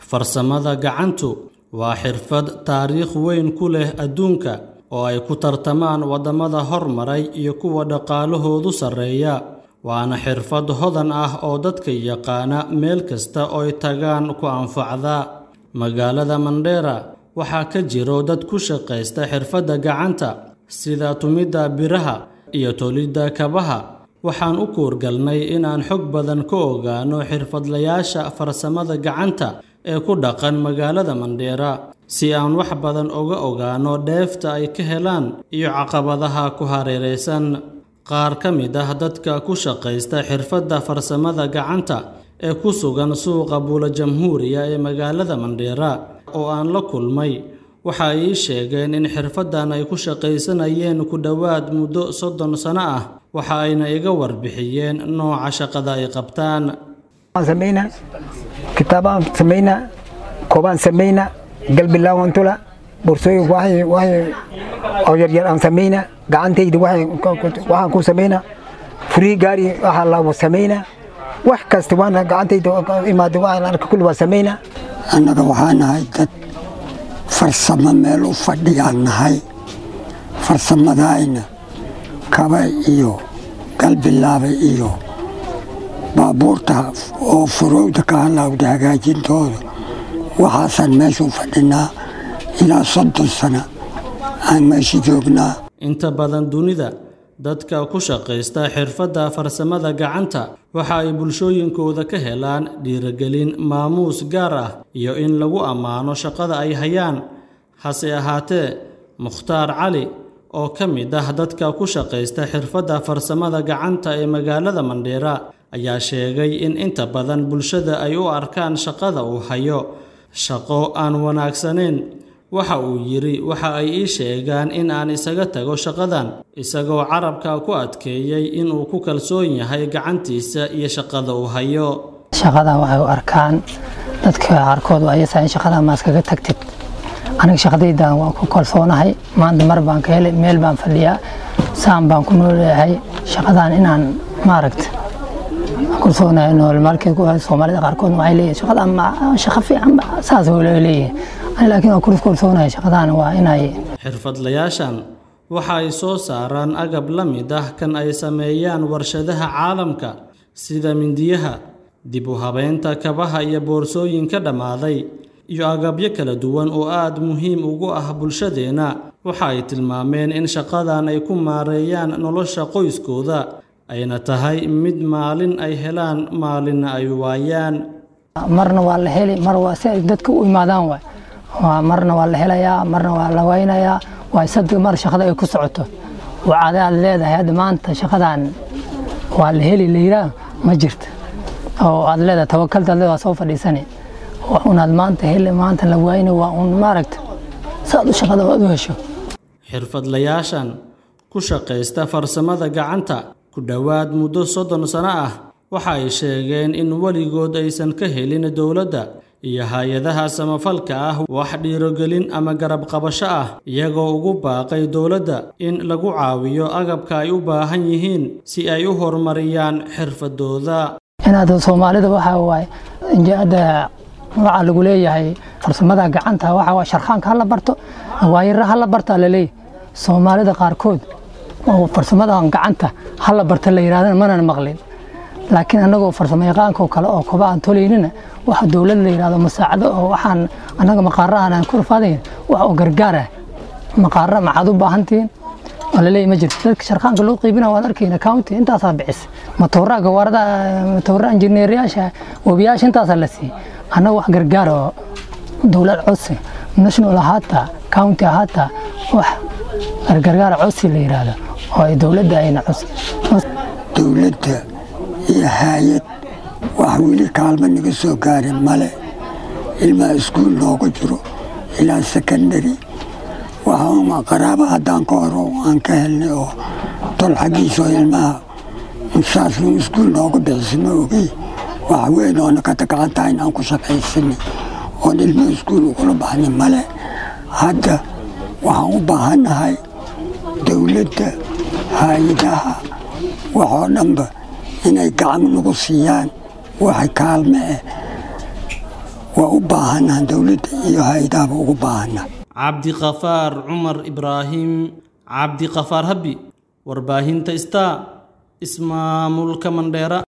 farsamada gacantu waa xirfad taariikh weyn ku leh adduunka oo ay ku tartamaan waddamada hormaray iyo kuwa dhaqaalahoodu sarreeya waana xirfad hodan ah oo dadka yaqaana meel kasta ooy tagaan ku anfacda magaalada mandheera waxaa ka jiro dad ku shaqaysta xirfadda gacanta sida tumidda biraha iyo tolidda kabaha waxaan u kuurgalnay inaan xog badan ka ogaano xirfadlayaasha farsamada gacanta ee ku dhaqan magaalada mandheera si aan wax badan uga ogaano dheefta ay ka helaan iyo caqabadaha ku hareeraysan qaar ka mid ah dadka ku shaqaysta xirfadda farsamada gacanta ee ku sugan suuqa buula jamhuuriya ee magaalada mandheera oo aan la kulmay waxa ay ii sheegeen in xirfaddan ay ku shaqaysanayeen ku dhowaad muddo soddon sano ah waxa ayna iga warbixiyeen nooca shaqada ay qabtaan samaynaa kitaabaan samaynaa koobaan samaynaa galbilaawan tula borsooyin waxay waxay oo yaryar aan samaynaa gacantayda waxaan ku samaynaa furii gaari waxaa laa samaynaa wax kasta waana gacantayda imaada waxaan arka kulli waa samaynaa annaga waxaa nahay dad farsamo meel u fadhiyaan nahay farsamadayna kaba iyo galbilaabay iyo baabuurta oo furowda ka halaawda hagaajintooda waxaasaan meesha u fadhinaa ilaa soddon sano aan meesha joognaa inta badan dunida dadka ku shaqaysta xirfadda farsamada gacanta waxa ay bulshooyinkooda ka helaan dhiirigelin maamuus gaar ah iyo in lagu ammaano shaqada ay hayaan hase ahaatee mukhtaar cali oo ka mid ah dadka ku shaqaysta xirfadda farsamada gacanta ee magaalada mandheera ayaa sheegay in inta badan bulshada ay u arkaan shaqada uu hayo shaqo aan wanaagsanayn waxa uu yidhi waxa ay ii sheegaan in aan isaga tago shaqadan isagoo carabka ku adkeeyey inuu ku kalsoon yahay gacantiisa iyo shaqada uu hayo shaqadan waxay u arkaan dadka qaarkood ayasa in shaqadan ma iskaga tagtid aniga shaqadaydan waan ku kalsoonahay maanta mar baan ka helay meel baan fadhiyaa saan baan ku nooleeyahay shaqadan inaan maaragta kalsoonahay nool markii soomaalida qaarkood waxay leeyihin shaqadan shaqo fiican saas leeyihin laakiin waa kulis kalsoonahay shaqadan waa inay xirfadlayaashan waxa ay soo saaraan agab la mid ah kan ay sameeyaan warshadaha caalamka sida mindiyaha dib u habeynta kabaha iyo boorsooyinka dhammaaday iyo agabyo kala duwan oo aad muhiim ugu ah bulshadeenna waxa ay tilmaameen in shaqadan ay ku maareeyaan nolosha qoyskooda ayna tahay mid maalin ay helaan maalinna ay waayaan marna waa la heli mar waa si ay dadka u imaadaan waay waa marna waa la helayaa marna waa la waynayaa waa sad mar shaqada ay ku socoto wacada aad leedahay hadda maanta shaqadan waa la heli la yiraa ma jirta oo aad leedahay tawakalta aad leedahay soo fadhiisani unaad maanta heli maanta la waayna waa un maaragta saad u shaqada aad u hesho xirfadlayaashan ku shaqaysta farsamada gacanta ku dhowaad muddo soddon sano ah waxa ay sheegeen in weligood aysan ka helin dowladda iyo hay-adaha samafalka ah wax dhiirogelin ama garab qabasho ah iyagoo ugu baaqay dowladda in lagu caawiyo agabka ay u baahan yihiin si ay u horumariyaan xirfadooda inaad soomaalida waxa waaye injaada waxaa lagu leeyahay farsamada gacanta waxa waa sharxaanka hala barto waayara hala barta laleeyahay soomaalida qaarkood oo farsamadan gacanta hala barta la yidhahdana manan maqlin laakiin annagoo farsamo yaqaanka oo kale oo koba aan tolaynina waxa dowlad la yidhahdo masaacado oo waxaan annaga maqaarahan aan ku rafaadayn wax oo gargaar ah maqaara maxaad u baahantihiin oo laleeyahy ma jirto dadka sharqaanka loo qiibina waan arkayna county intaasaa bixis matooraa gawaarada matooraa injineeryaasha webiyaasha intaasaa la siiyey annaga wax gargaar oo dowlad codsi national ahaata county ahaata wax gargaar codsi la yidhaahdo oo ay dowladda ayna codsi dowladda iyo haayad wax weli kaalmo naga soo gaarin male ilmaa iskuul noogu jiro ilaa secondary waxauma qaraaba haddaan ka horo aan ka helnay oo tol xaggiisoo ilmaha saasnu iskuul noogu bixisma ogey wax weyn oo nakata gacan tahay inaan ku shaqaysanay oon ilmo iskuul ugula baxnay male hadda waxaan u baahannahay dowladda hay-adaha waxoo dhanba inay gacan nagu siiyaan waxay kaalme eh waa u baahannaha dowladda iyo hay-adahaba ugu baahanna cabdiqafaar cumar ibraahim cabdiqafaar habi warbaahinta star ismaamulka mandheera